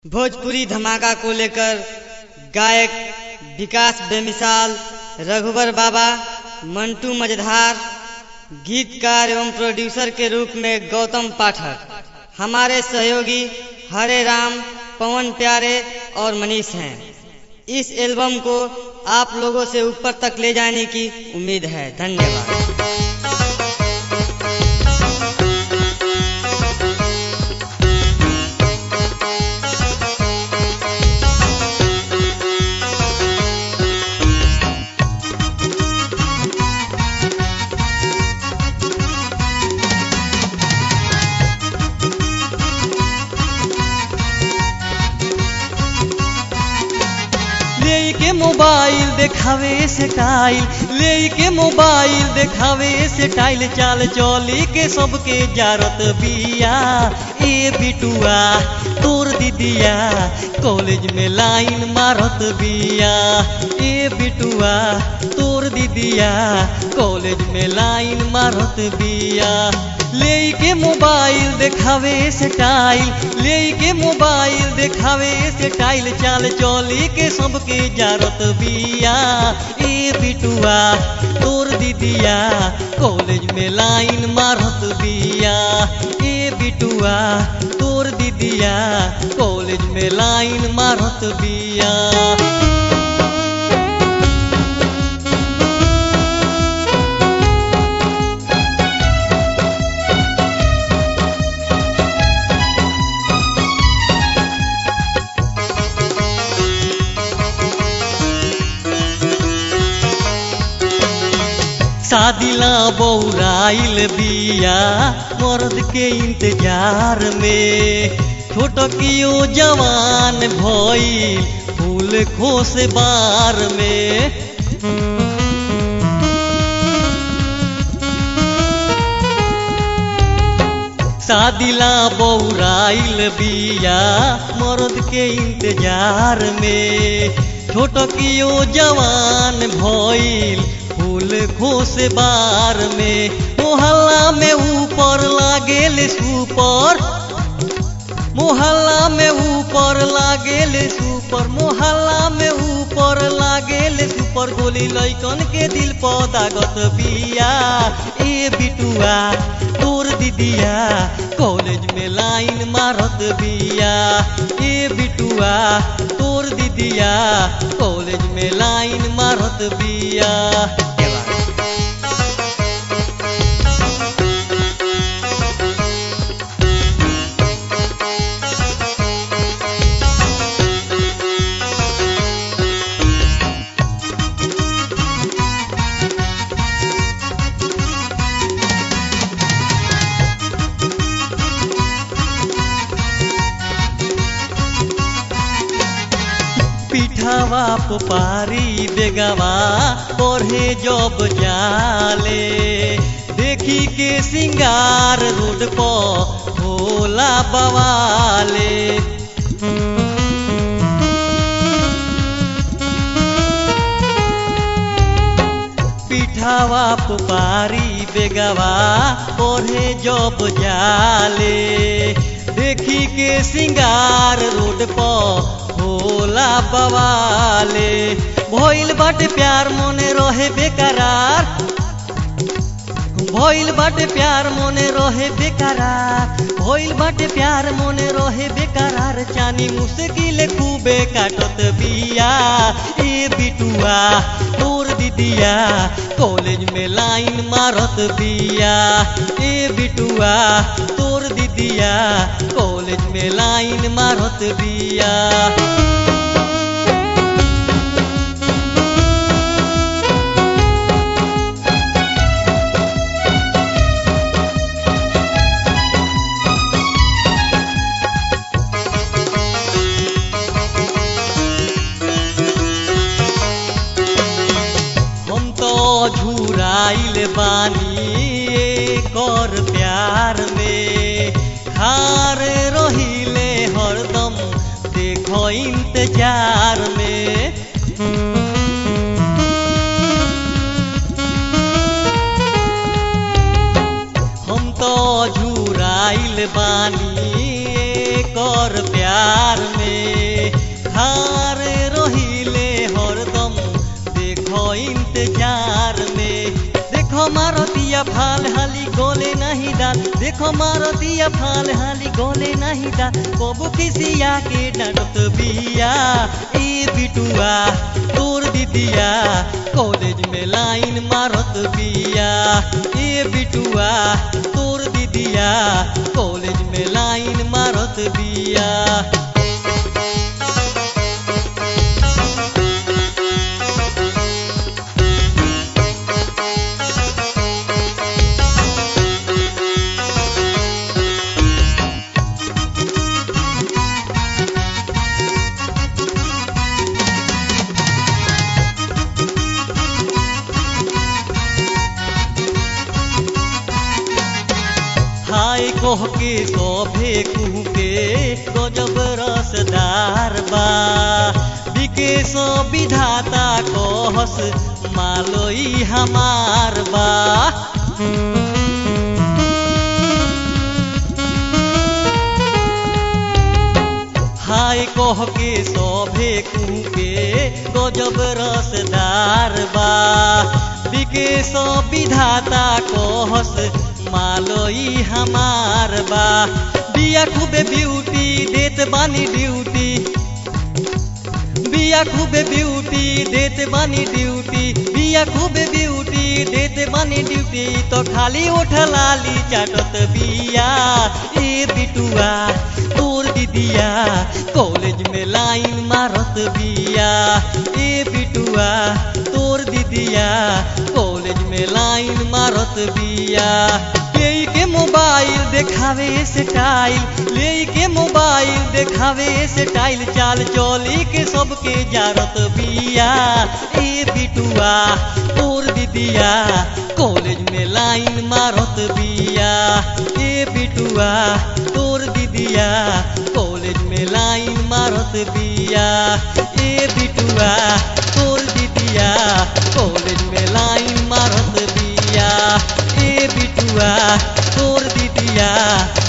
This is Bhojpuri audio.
भोजपुरी धमाका को लेकर गायक विकास बेमिसाल रघुवर बाबा मंटू मझधार गीतकार एवं प्रोड्यूसर के रूप में गौतम पाठक हमारे सहयोगी हरे राम पवन प्यारे और मनीष हैं इस एल्बम को आप लोगों से ऊपर तक ले जाने की उम्मीद है धन्यवाद लेके मोबाइल देखावे से टाइल लेके मोबाइल देखावे से टाइल चाल चली के सबके जारत बिया ए बिटुआ तोर दीदिया कॉलेज में लाइन मारत बिया ए बिटुआ तोर दीदिया कॉलेज में लाइन मारत बिया लेके मोबाइल देखावे से टाइल लेके मोबाइल देखावे से टाइल चाल चली के सबके जारत बिया ए बिटुआ तोर दीदिया कॉलेज में लाइन मारत बिया ए बिटुआ तोर दीदिया कॉलेज में लाइन मारत बिया शादिला बौराइल बिया मर्द के इंतजार में छोटकियो जवान भइल फूल खोस बार में शादिला बौराइल बिया मर्द के इंतजार में छोटकियो जवान भइल फूल खोस बार में मोहल्ला में ऊपर लागेल सुपर मोहल्ला में ऊपर लागेल सुपर मोहल्ला में ऊपर लागेल सुपर गोली लैकन के दिल पदागत बिया ए बिटुआ तोर दीदिया कॉलेज में लाइन मारत बिया ए बिटुआ तोर दीदिया कॉलेज में लाइन मारत बिया पिठावा पुपारी बेगवा पढ़े जब जाले देखी के सिंगार रोड पर भोला बवाले पिठावा पुपारी बेगवा पढ़े जब जाले देखी के सिंगार रोड पर भोला बवाले भइल बाटे प्यार मने रहे बेकरार भइल बाटे प्यार मने रहे बेकरार भइल बाटे प्यार मने रहे बेकरार चानी मुश्किल खूबे काटत बिया ए बिटुआ तोर दीदिया कॉलेज में लाइन मारत बिया ए बिटुआ तोर दीदिया कॉलेज में लाइन मारत बिया हम तो झुराइल बानी कर प्यार में खार रहिले हरदम देखो इंतजार में हम तो झुराइल बानी कर प्यार में मार दिया फाल हाली गोले नहीं दा कबू किसिया के डांटत बिया ए बिटुआ तोर दीदिया कॉलेज में लाइन मारत बिया ए बिटुआ तोर दीदिया कॉलेज में लाइन मारत बिया हाय कोह के शोभे कुह के गजब रसदार बा बिके सो विधाता कहस मालोई हमार बा हाय कोह के शोभे कुह के गजब रसदार बा बिके सो विधाता कहस मालोई हमार बा बिया खूबे ब्यूटी देत बानी ड्यूटी बिया खूबे ब्यूटी देत बानी ड्यूटी बिया खूबे ब्यूटी देत बानी ड्यूटी तो खाली उठ लाली चाटत बिया ए बिटुआ तोर दीदिया कॉलेज में लाइन मारत बिया ए बिटुआ तोर दीदिया कॉलेज में लाइन मारत बिया ले के मोबाइल देखावे स्टाइल ले के मोबाइल देखावे स्टाइल चाल चली के सबके जारत बिया ए बिटुआ तोर दीदिया कॉलेज में लाइन मारत बिया ए बिटुआ तोर दीदिया कॉलेज में लाइन मारत बिया ए बिटुआ तोर दीदिया कॉलेज में लाइन मारत बिया ए बिटुआ तोर दीदिया